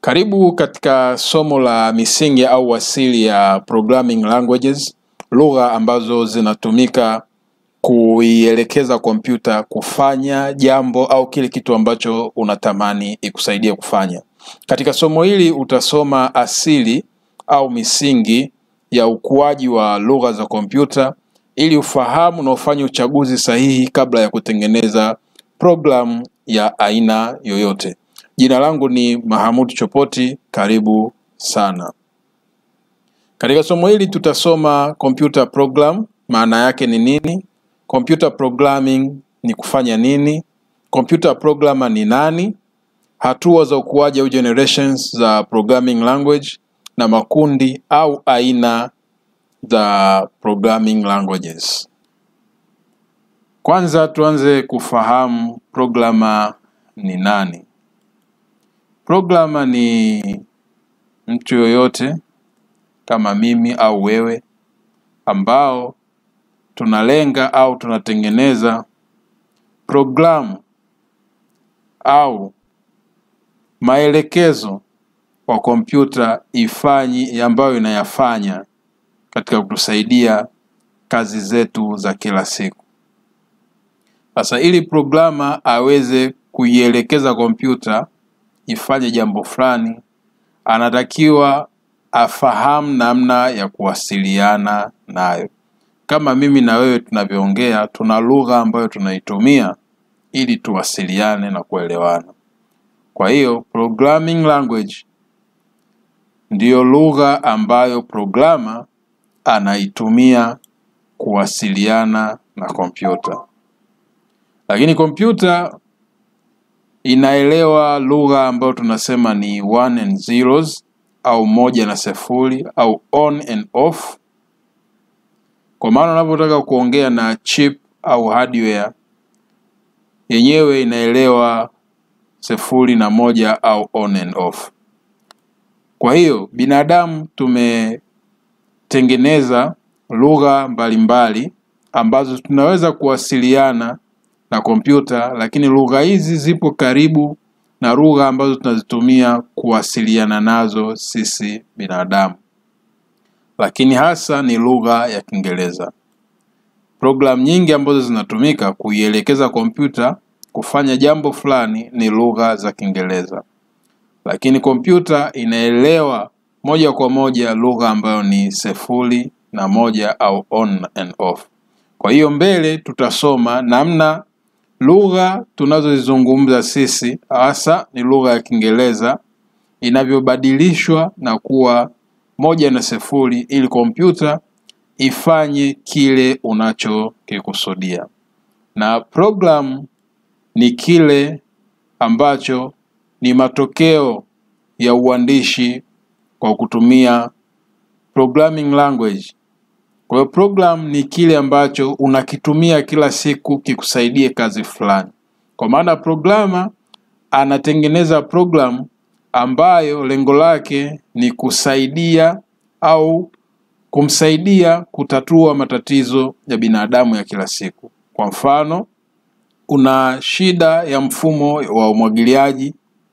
Karibu katika somo la misingi au asili ya programming languages, lugha ambazo zinatumika kuielekeza kompyuta kufanya jambo au kile kitu ambacho unatamani ikusaidie kufanya. Katika somo hili utasoma asili au misingi ya ukuaji wa lugha za kompyuta ili ufahamu na ufanye uchaguzi sahihi kabla ya kutengeneza programu ya aina yoyote. Jina langu ni Mahamud Chopoti, karibu sana. Katika somo hili tutasoma computer program, maana yake ni nini? Computer programming ni kufanya nini? Computer programmer ni nani? Hatua za ukuaji au generations za programming language na makundi au aina za programming languages. Kwanza tuanze kufahamu programmer ni nani. Programmer ni mtu yoyote kama mimi au wewe ambao tunalenga au tunatengeneza programu au maelekezo kwa kompyuta ifanyi ambayo inayafanya katika kutusaidia kazi zetu za kila siku. Sasa ili programa aweze kuielekeza kompyuta ifanye jambo fulani, anatakiwa afahamu namna ya kuwasiliana nayo. Kama mimi na wewe tunavyoongea, tuna lugha ambayo tunaitumia ili tuwasiliane na kuelewana. Kwa hiyo programming language ndiyo lugha ambayo programa anaitumia kuwasiliana na kompyuta, lakini kompyuta inaelewa lugha ambayo tunasema ni one and zeros au moja na sifuri au on and off. Kwa maana unapotaka kuongea na chip au hardware yenyewe inaelewa sifuri na moja au on and off. Kwa hiyo binadamu tumetengeneza lugha mbalimbali ambazo tunaweza kuwasiliana na kompyuta, lakini lugha hizi zipo karibu na lugha ambazo tunazitumia kuwasiliana nazo sisi binadamu, lakini hasa ni lugha ya Kiingereza. Programu nyingi ambazo zinatumika kuielekeza kompyuta kufanya jambo fulani ni lugha za Kiingereza, lakini kompyuta inaelewa moja kwa moja lugha ambayo ni sifuri na moja au on and off. Kwa hiyo mbele tutasoma namna lugha tunazozizungumza sisi hasa ni lugha ya Kiingereza inavyobadilishwa na kuwa moja na sifuri ili kompyuta ifanye kile unachokikusudia. Na program ni kile ambacho ni matokeo ya uandishi kwa kutumia programming language. Kwa hiyo program ni kile ambacho unakitumia kila siku kikusaidie kazi fulani. Kwa maana programa anatengeneza program ambayo lengo lake ni kusaidia au kumsaidia kutatua matatizo ya binadamu ya kila siku. Kwa mfano, una shida ya mfumo wa umwagiliaji,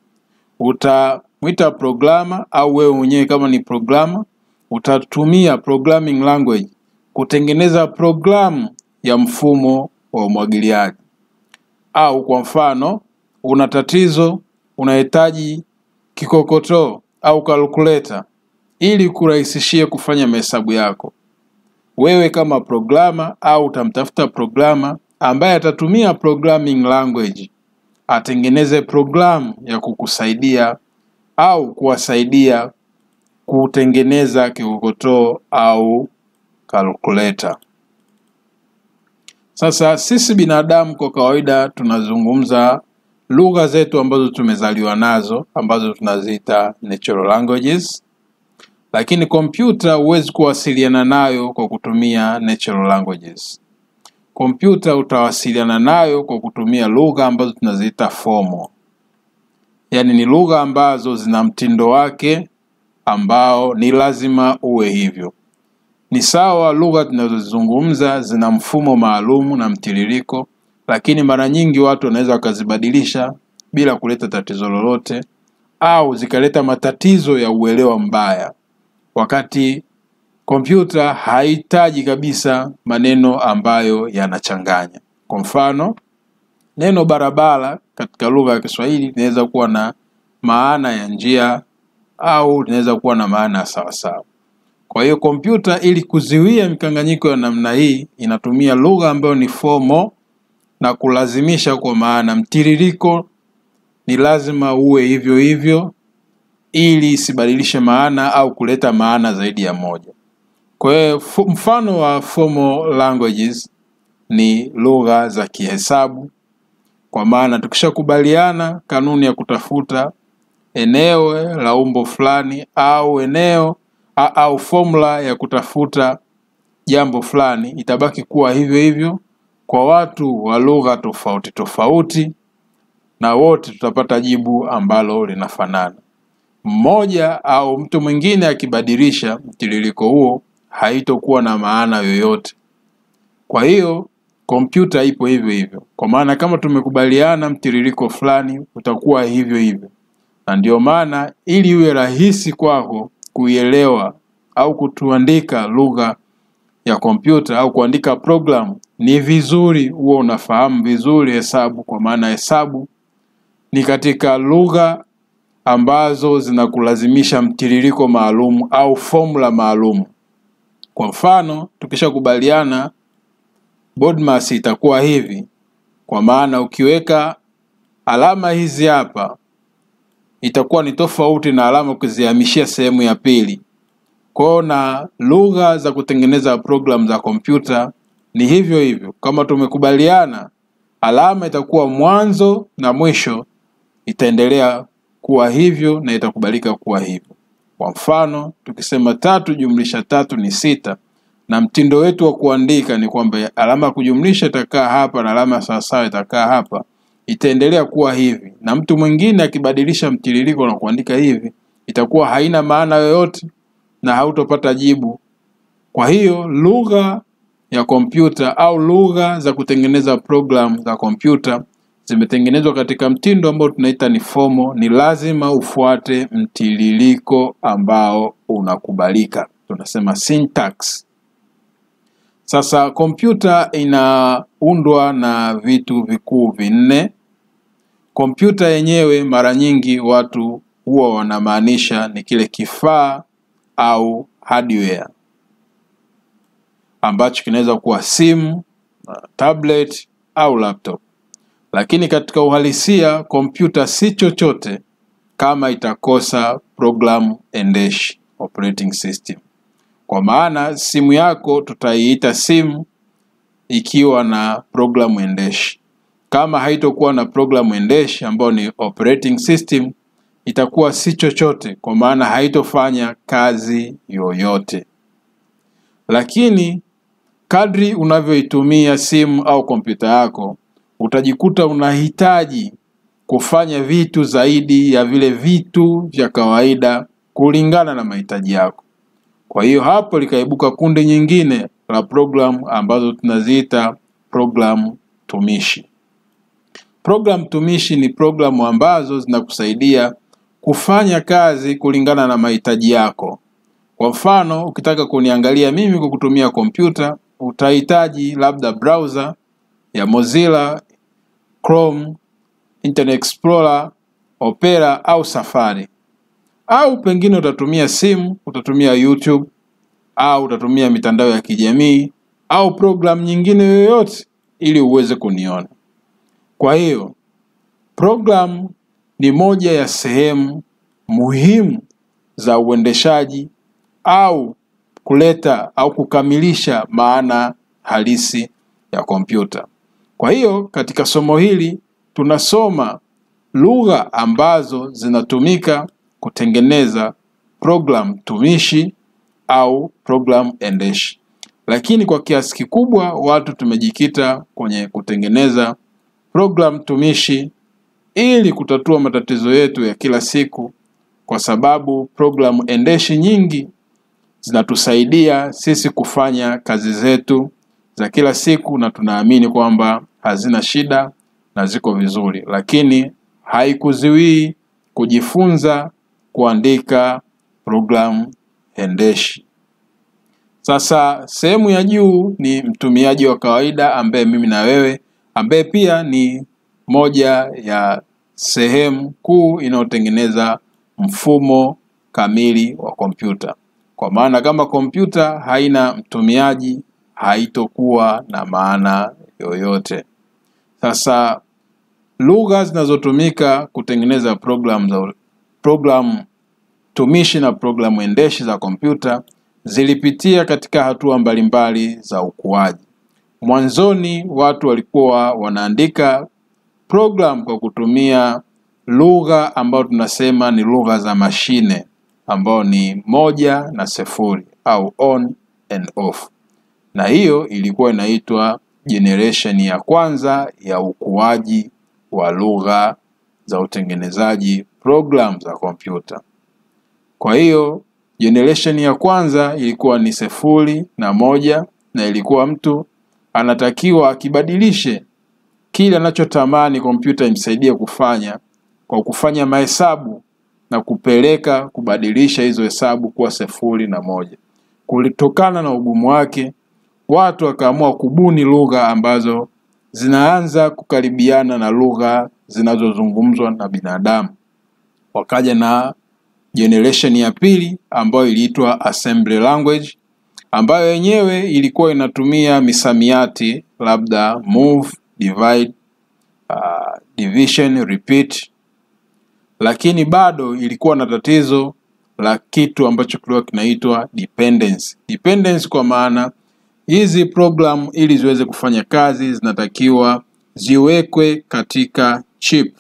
utamwita programa au wewe mwenyewe kama ni programa utatumia programming language kutengeneza programu ya mfumo wa umwagiliaji. Au kwa mfano, una tatizo, unahitaji kikokotoo au calculator ili kurahisishie kufanya mahesabu yako. Wewe kama programa au utamtafuta programa ambaye atatumia programming language atengeneze programu ya kukusaidia au kuwasaidia kutengeneza kikokotoo au calculator. Sasa sisi binadamu kwa kawaida tunazungumza lugha zetu ambazo tumezaliwa nazo ambazo tunaziita natural languages, lakini kompyuta huwezi kuwasiliana nayo kwa kutumia natural languages. Kompyuta utawasiliana nayo kwa kutumia lugha ambazo tunaziita formal, yaani ni lugha ambazo zina mtindo wake ambao ni lazima uwe hivyo. Ni sawa, lugha tunazozizungumza zina mfumo maalumu na mtiririko, lakini mara nyingi watu wanaweza wakazibadilisha bila kuleta tatizo lolote, au zikaleta matatizo ya uelewa mbaya, wakati kompyuta hahitaji kabisa maneno ambayo yanachanganya. Kwa mfano, neno barabara katika lugha ya Kiswahili linaweza kuwa na maana ya njia au linaweza kuwa na maana ya sawasawa. Kwa hiyo kompyuta, ili kuziwia mikanganyiko ya namna hii, inatumia lugha ambayo ni formal na kulazimisha, kwa maana mtiririko ni lazima uwe hivyo hivyo, ili isibadilishe maana au kuleta maana zaidi ya moja. Kwa hiyo mfano wa formal languages ni lugha za kihesabu, kwa maana tukishakubaliana kanuni ya kutafuta eneo la umbo fulani au eneo a, au formula ya kutafuta jambo fulani itabaki kuwa hivyo hivyo kwa watu wa lugha tofauti tofauti, na wote tutapata jibu ambalo linafanana. Mmoja au mtu mwingine akibadilisha mtiririko huo haitokuwa na maana yoyote. Kwa hiyo kompyuta ipo hivyo hivyo, kwa maana kama tumekubaliana mtiririko fulani utakuwa hivyo hivyo, na ndio maana ili iwe rahisi kwako kuielewa au kutuandika lugha ya kompyuta au kuandika programu, ni vizuri huwa unafahamu vizuri hesabu, kwa maana hesabu ni katika lugha ambazo zinakulazimisha mtiririko maalum au formula maalum. Kwa mfano, tukishakubaliana BODMAS itakuwa hivi, kwa maana ukiweka alama hizi hapa itakuwa ni tofauti na alama ukizihamishia sehemu ya pili. Kwao na lugha za kutengeneza programu za kompyuta ni hivyo hivyo. Kama tumekubaliana, alama itakuwa mwanzo na mwisho itaendelea kuwa hivyo na itakubalika kuwa hivyo. Kwa mfano, tukisema tatu jumlisha tatu ni sita, na mtindo wetu wa kuandika ni kwamba alama ya kujumlisha itakaa hapa na alama ya sawasawa itakaa hapa, itaendelea kuwa hivi, na mtu mwingine akibadilisha mtiririko na kuandika hivi, itakuwa haina maana yoyote na hautopata jibu. Kwa hiyo lugha ya kompyuta au lugha za kutengeneza programu za kompyuta zimetengenezwa katika mtindo ambao tunaita ni formal. Ni lazima ufuate mtiririko ambao unakubalika, tunasema syntax. Sasa kompyuta inaundwa na vitu vikuu vinne. Kompyuta yenyewe mara nyingi watu huwa wanamaanisha ni kile kifaa au hardware ambacho kinaweza kuwa simu, tablet au laptop. Lakini katika uhalisia kompyuta si chochote kama itakosa program endeshi, operating system. Kwa maana simu yako tutaiita simu ikiwa na programu endeshi. Kama haitokuwa na programu endeshi ambayo ni operating system, itakuwa si chochote, kwa maana haitofanya kazi yoyote. Lakini kadri unavyoitumia simu au kompyuta yako, utajikuta unahitaji kufanya vitu zaidi ya vile vitu vya kawaida kulingana na mahitaji yako. Kwa hiyo hapo likaibuka kundi nyingine la programu ambazo tunaziita programu tumishi. Programu tumishi ni programu ambazo zinakusaidia kufanya kazi kulingana na mahitaji yako. Kwa mfano, ukitaka kuniangalia mimi kwa kutumia kompyuta, utahitaji labda browser ya Mozilla, Chrome, Internet Explorer, Opera au Safari. Au pengine utatumia simu, utatumia YouTube au utatumia mitandao ya kijamii au programu nyingine yoyote ili uweze kuniona. Kwa hiyo programu ni moja ya sehemu muhimu za uendeshaji au kuleta au kukamilisha maana halisi ya kompyuta. Kwa hiyo katika somo hili tunasoma lugha ambazo zinatumika kutengeneza program tumishi au program endeshi, lakini kwa kiasi kikubwa watu tumejikita kwenye kutengeneza program tumishi ili kutatua matatizo yetu ya kila siku, kwa sababu programu endeshi nyingi zinatusaidia sisi kufanya kazi zetu za kila siku, na tunaamini kwamba hazina shida na ziko vizuri, lakini haikuziwii kujifunza kuandika programu endeshi. Sasa sehemu ya juu ni mtumiaji wa kawaida ambaye mimi na wewe, ambaye pia ni moja ya sehemu kuu inayotengeneza mfumo kamili wa kompyuta. Kwa maana kama kompyuta haina mtumiaji, haitokuwa na maana yoyote. Sasa lugha zinazotumika kutengeneza programu za programu tumishi na programu endeshi za kompyuta zilipitia katika hatua mbalimbali za ukuaji. Mwanzoni watu walikuwa wanaandika program kwa kutumia lugha ambayo tunasema ni lugha za mashine ambao ni moja na sifuri au on and off, na hiyo ilikuwa inaitwa generation ya kwanza ya ukuaji wa lugha za utengenezaji program za kompyuta. Kwa hiyo generation ya kwanza ilikuwa ni sifuri na moja, na ilikuwa mtu anatakiwa akibadilishe kile anachotamani kompyuta imsaidie kufanya kwa kufanya mahesabu na kupeleka kubadilisha hizo hesabu kuwa sifuri na moja. Kulitokana na ugumu wake, watu wakaamua kubuni lugha ambazo zinaanza kukaribiana na lugha zinazozungumzwa na binadamu. Wakaja na generation ya pili ambayo iliitwa assembly language, ambayo yenyewe ilikuwa inatumia misamiati labda move, divide, uh, division, repeat, lakini bado ilikuwa na tatizo la kitu ambacho kilikuwa kinaitwa dependence. Dependence kwa maana hizi program ili ziweze kufanya kazi zinatakiwa ziwekwe katika chip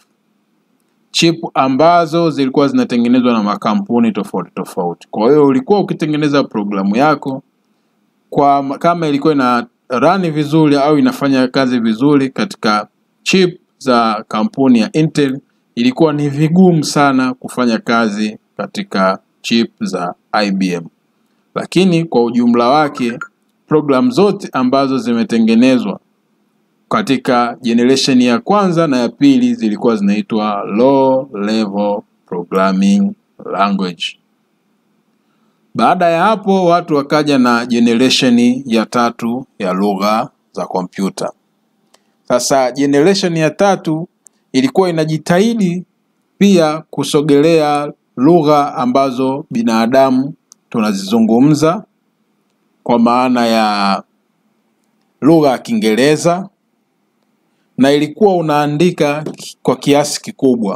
chip ambazo zilikuwa zinatengenezwa na makampuni tofauti tofauti. Kwa hiyo ulikuwa ukitengeneza programu yako kwa kama ilikuwa ina run vizuri au inafanya kazi vizuri katika chip za kampuni ya Intel, ilikuwa ni vigumu sana kufanya kazi katika chip za IBM. Lakini kwa ujumla wake programu zote ambazo zimetengenezwa katika generation ya kwanza na ya pili zilikuwa zinaitwa low level programming language. Baada ya hapo watu wakaja na generation ya tatu ya lugha za kompyuta. Sasa generation ya tatu ilikuwa inajitahidi pia kusogelea lugha ambazo binadamu tunazizungumza kwa maana ya lugha ya Kiingereza na ilikuwa unaandika kwa kiasi kikubwa.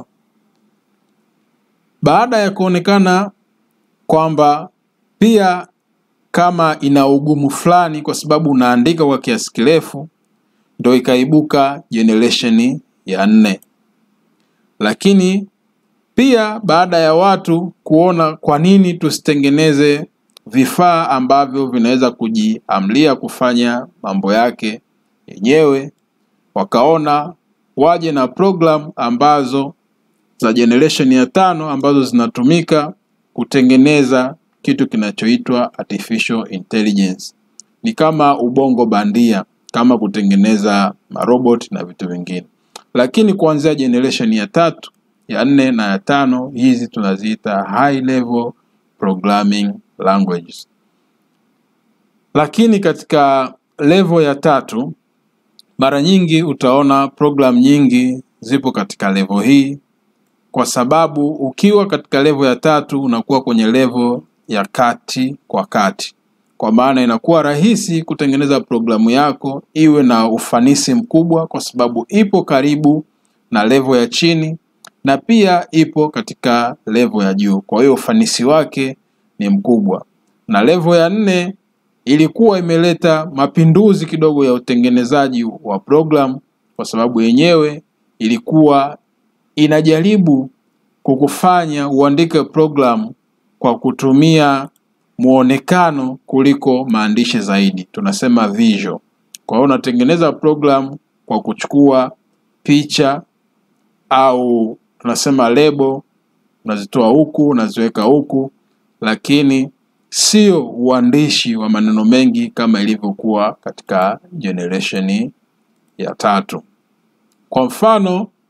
Baada ya kuonekana kwamba pia kama ina ugumu fulani kwa sababu unaandika kwa kiasi kirefu, ndo ikaibuka generation ya nne. Lakini pia baada ya watu kuona kwa nini tusitengeneze vifaa ambavyo vinaweza kujiamlia kufanya mambo yake yenyewe, wakaona waje na program ambazo za generation ya tano ambazo zinatumika kutengeneza kitu kinachoitwa artificial intelligence. Ni kama ubongo bandia, kama kutengeneza marobot na vitu vingine. Lakini kuanzia generation ya tatu, ya nne na ya tano, hizi tunaziita high level programming languages. Lakini katika level ya tatu, mara nyingi utaona program nyingi zipo katika level hii, kwa sababu ukiwa katika level ya tatu unakuwa kwenye level ya kati kwa kati, kwa maana inakuwa rahisi kutengeneza programu yako iwe na ufanisi mkubwa, kwa sababu ipo karibu na level ya chini na pia ipo katika level ya juu. Kwa hiyo ufanisi wake ni mkubwa. Na level ya nne ilikuwa imeleta mapinduzi kidogo ya utengenezaji wa program, kwa sababu yenyewe ilikuwa inajaribu kukufanya uandike program kwa kutumia muonekano kuliko maandishi zaidi, tunasema visual. Kwa hiyo unatengeneza program kwa kuchukua picha au tunasema lebo, unazitoa huku unaziweka huku, lakini sio uandishi wa maneno mengi kama ilivyokuwa katika generation ya tatu. Kwa mfano,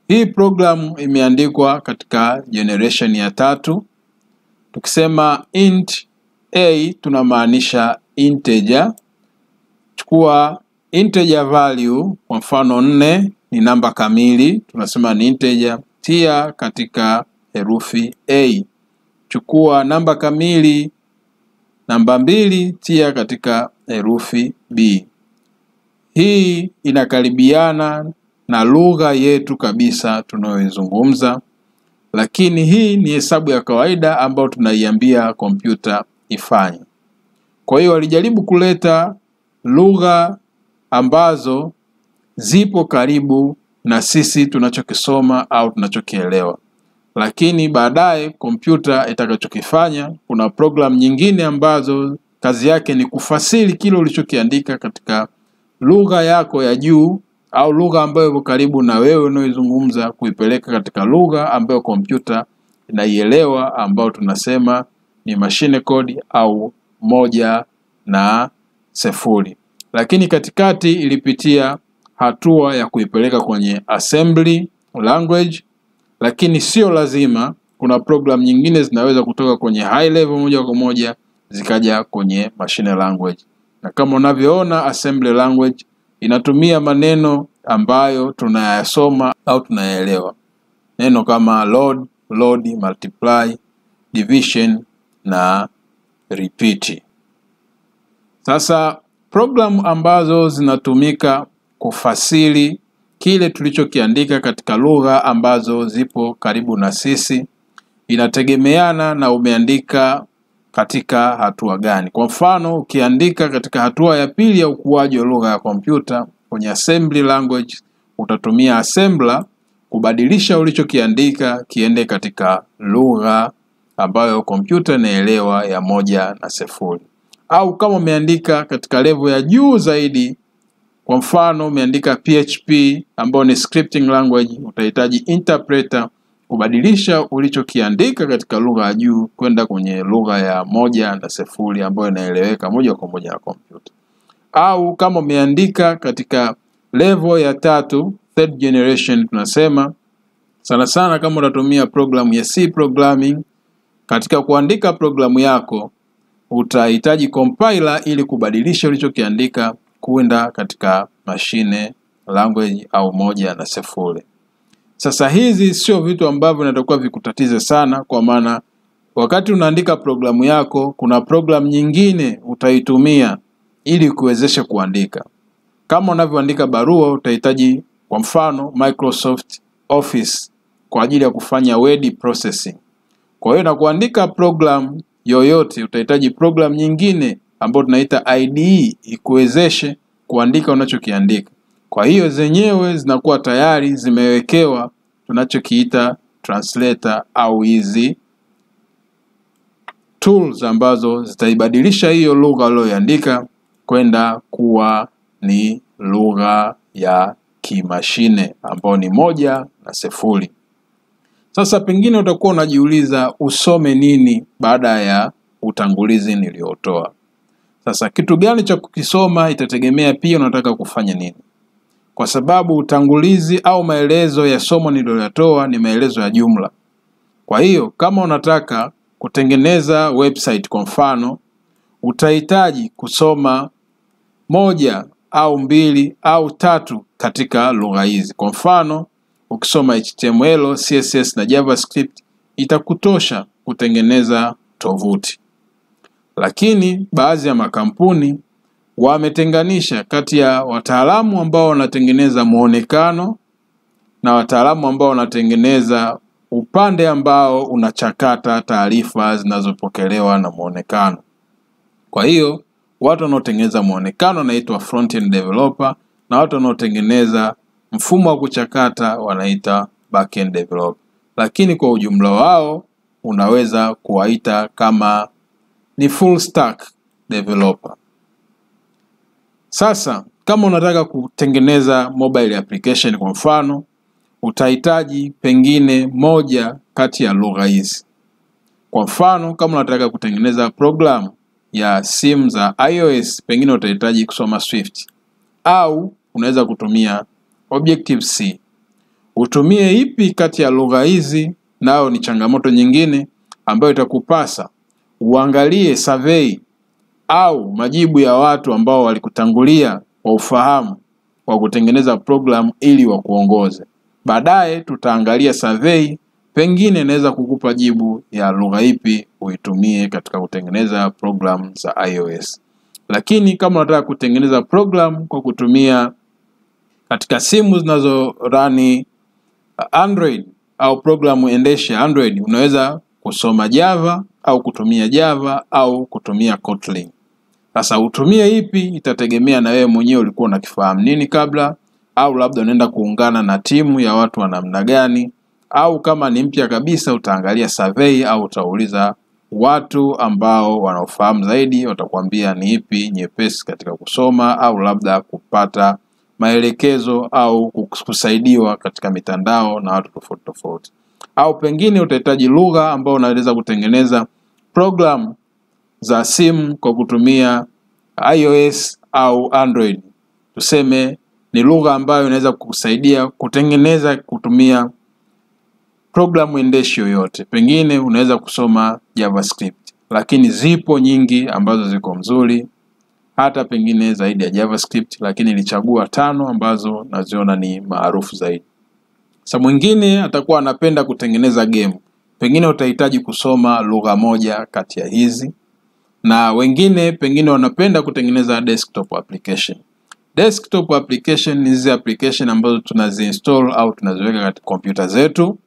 Hii programu imeandikwa katika generation ya tatu. Tukisema int a tunamaanisha integer. Chukua integer value, kwa mfano nne ni namba kamili, tunasema ni integer. Tia katika herufi a. Chukua namba kamili namba mbili, tia katika herufi b. Hii inakaribiana na lugha yetu kabisa tunayoizungumza, lakini hii ni hesabu ya kawaida ambayo tunaiambia kompyuta ifanye. Kwa hiyo walijaribu kuleta lugha ambazo zipo karibu na sisi tunachokisoma au tunachokielewa, lakini baadaye kompyuta itakachokifanya, kuna programu nyingine ambazo kazi yake ni kufasiri kile ulichokiandika katika lugha yako ya juu au lugha ambayo iko karibu na wewe unaoizungumza, kuipeleka katika lugha ambayo kompyuta inaielewa, ambayo tunasema ni machine code au moja na sifuri. Lakini katikati ilipitia hatua ya kuipeleka kwenye assembly language, lakini sio lazima. Kuna program nyingine zinaweza kutoka kwenye high level moja kwa moja zikaja kwenye machine language, na kama unavyoona assembly language inatumia maneno ambayo tunayasoma au tunayaelewa, neno kama load, load, multiply, division na repeat. Sasa programu ambazo zinatumika kufasiri kile tulichokiandika katika lugha ambazo zipo karibu na sisi inategemeana na umeandika katika hatua gani. Kwa mfano, ukiandika katika hatua ya pili ya ukuaji wa lugha ya kompyuta kwenye assembly language, utatumia assembler kubadilisha ulichokiandika kiende katika lugha ambayo kompyuta inaelewa ya moja na sifuri. Au kama umeandika katika level ya juu zaidi, kwa mfano umeandika PHP ambayo ni scripting language, utahitaji interpreter kubadilisha ulichokiandika katika lugha ya juu kwenda kwenye lugha ya moja na sifuri ambayo inaeleweka moja kwa moja na kompyuta. Au kama umeandika katika level ya tatu, third generation, tunasema sana sana kama utatumia programu ya C programming, katika kuandika programu yako utahitaji compiler ili kubadilisha ulichokiandika kwenda katika machine language au moja na sifuri. Sasa hizi sio vitu ambavyo vinatakiwa vikutatize sana, kwa maana wakati unaandika programu yako, kuna programu nyingine utaitumia ili kuwezesha kuandika. Kama unavyoandika barua, utahitaji kwa mfano Microsoft Office kwa ajili ya kufanya word processing. Kwa hiyo na kuandika program yoyote utahitaji program nyingine ambayo tunaita IDE ikuwezeshe kuandika unachokiandika. Kwa hiyo zenyewe zinakuwa tayari zimewekewa tunachokiita translator au hizi tools ambazo zitaibadilisha hiyo lugha uliyoiandika kwenda kuwa ni lugha ya kimashine ambayo ni moja na sifuri. Sasa pengine utakuwa unajiuliza usome nini baada ya utangulizi niliotoa. Sasa kitu gani cha kukisoma itategemea pia unataka kufanya nini, kwa sababu utangulizi au maelezo ya somo nililoyatoa ni maelezo ya jumla. Kwa hiyo kama unataka kutengeneza website kwa mfano, utahitaji kusoma moja au mbili au tatu katika lugha hizi. Kwa mfano, ukisoma HTML, CSS na JavaScript itakutosha kutengeneza tovuti. Lakini baadhi ya makampuni wametenganisha kati ya wataalamu ambao wanatengeneza muonekano na wataalamu ambao wanatengeneza upande ambao unachakata taarifa zinazopokelewa na muonekano. Kwa hiyo watu wanaotengeneza muonekano wanaitwa front-end developer na watu wanaotengeneza mfumo wa kuchakata wanaita back-end developer, lakini kwa ujumla wao unaweza kuwaita kama ni full stack developer. Sasa kama unataka kutengeneza mobile application kwa mfano, utahitaji pengine moja kati ya lugha hizi. Kwa mfano, kama unataka kutengeneza programu ya simu za iOS, pengine utahitaji kusoma Swift au unaweza kutumia Objective C. Utumie ipi kati ya lugha hizi, nayo ni changamoto nyingine ambayo itakupasa uangalie survey au majibu ya watu ambao walikutangulia kwa ufahamu wa kutengeneza program ili wakuongoze. Baadaye tutaangalia survey, pengine inaweza kukupa jibu ya lugha ipi uitumie katika kutengeneza program za iOS. Lakini kama unataka kutengeneza program kwa kutumia katika simu zinazorani Android au programu endeshi ya Android, unaweza kusoma Java au kutumia Java au kutumia Kotlin. Sasa utumie ipi itategemea na wewe mwenyewe ulikuwa unakifahamu nini kabla, au labda unaenda kuungana na timu ya watu wa namna gani, au kama ni mpya kabisa utaangalia survey au utauliza watu ambao wanaofahamu zaidi, watakwambia ni ipi nyepesi katika kusoma au labda kupata maelekezo au kusaidiwa katika mitandao na watu tofauti tofauti, au pengine utahitaji lugha ambayo unaweza kutengeneza program za simu kwa kutumia iOS au Android. Tuseme ni lugha ambayo inaweza kukusaidia kutengeneza kutumia programu endeshi yoyote. Pengine unaweza kusoma JavaScript, lakini zipo nyingi ambazo ziko mzuri hata pengine zaidi ya JavaScript, lakini nilichagua tano ambazo naziona ni maarufu zaidi. Sasa mwingine atakuwa anapenda kutengeneza game, pengine utahitaji kusoma lugha moja kati ya hizi, na wengine pengine wanapenda kutengeneza desktop application. Desktop application ni hizi application ambazo tunaziinstall au tunaziweka katika kompyuta zetu.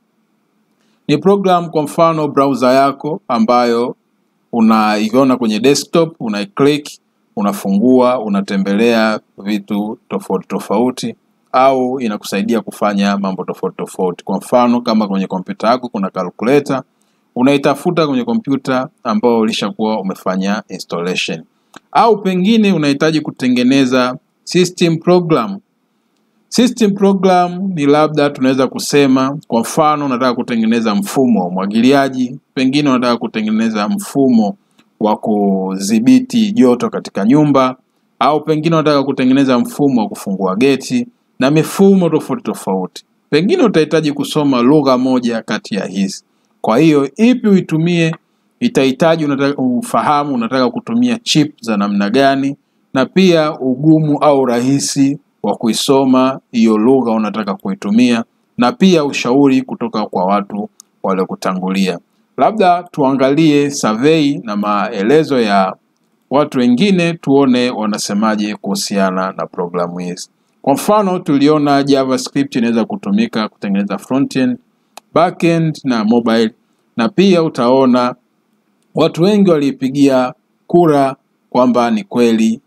Ni program, kwa mfano browser yako ambayo unaiona kwenye desktop, unaiclick unafungua unatembelea vitu tofauti tofauti, au inakusaidia kufanya mambo tofauti tofauti. Kwa mfano kama kwenye kompyuta yako kuna calculator, unaitafuta kwenye kompyuta ambayo ulishakuwa umefanya installation, au pengine unahitaji kutengeneza system program. System program ni labda tunaweza kusema, kwa mfano unataka kutengeneza mfumo wa umwagiliaji, pengine unataka kutengeneza mfumo wa kudhibiti joto katika nyumba au pengine unataka kutengeneza mfumo wa kufungua geti na mifumo tofauti tofauti. Pengine utahitaji kusoma lugha moja kati ya hizi. Kwa hiyo ipi uitumie itahitaji unataka ufahamu unataka kutumia chip za namna gani, na pia ugumu au rahisi wa kuisoma hiyo lugha unataka kuitumia, na pia ushauri kutoka kwa watu waliokutangulia. Labda tuangalie survey na maelezo ya watu wengine, tuone wanasemaje kuhusiana na programu hizi. Kwa mfano, tuliona JavaScript inaweza kutumika kutengeneza frontend, backend na mobile, na pia utaona watu wengi waliipigia kura kwamba ni kweli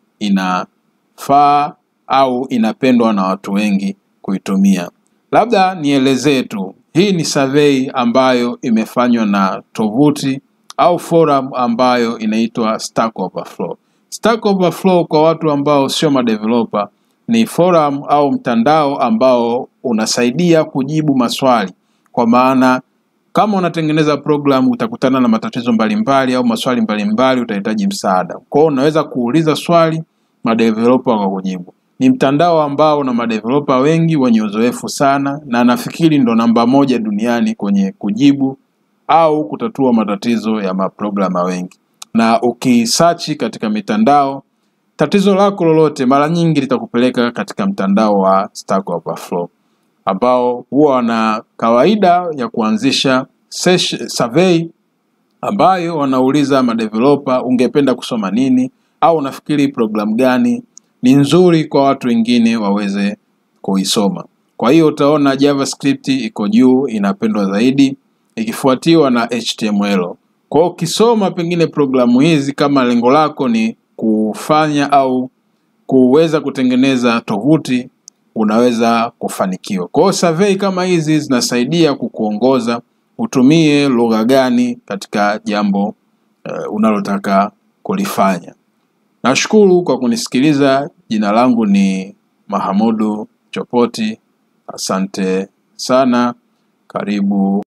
inafaa au inapendwa na watu wengi kuitumia. Labda nielezee tu hii ni survey ambayo imefanywa na tovuti au forum ambayo inaitwa Stack Overflow. Stack Overflow kwa watu ambao sio madeveloper ni forum au mtandao ambao unasaidia kujibu maswali, kwa maana kama unatengeneza program utakutana na matatizo mbalimbali au maswali mbalimbali, utahitaji msaada. Kwa hiyo unaweza kuuliza swali, madeveloper wakakujibu. Ni mtandao ambao una madeveloper wengi wenye uzoefu sana, na nafikiri ndo namba moja duniani kwenye kujibu au kutatua matatizo ya maprograma wengi. Na ukisearch katika mitandao, tatizo lako lolote mara nyingi litakupeleka katika mtandao wa Stack Overflow ambao huwa wana kawaida ya kuanzisha sesh- survey ambayo wanauliza madeveloper, ungependa kusoma nini au unafikiri programu gani ni nzuri kwa watu wengine waweze kuisoma. Kwa hiyo utaona JavaScript iko juu, inapendwa zaidi, ikifuatiwa na HTML. Kwa hiyo ukisoma pengine programu hizi, kama lengo lako ni kufanya au kuweza kutengeneza tovuti, unaweza kufanikiwa. Kwa hiyo survey kama hizi zinasaidia kukuongoza utumie lugha gani katika jambo uh, unalotaka kulifanya. Nashukuru kwa kunisikiliza. Jina langu ni Mahamudu Chopoti. Asante sana. Karibu.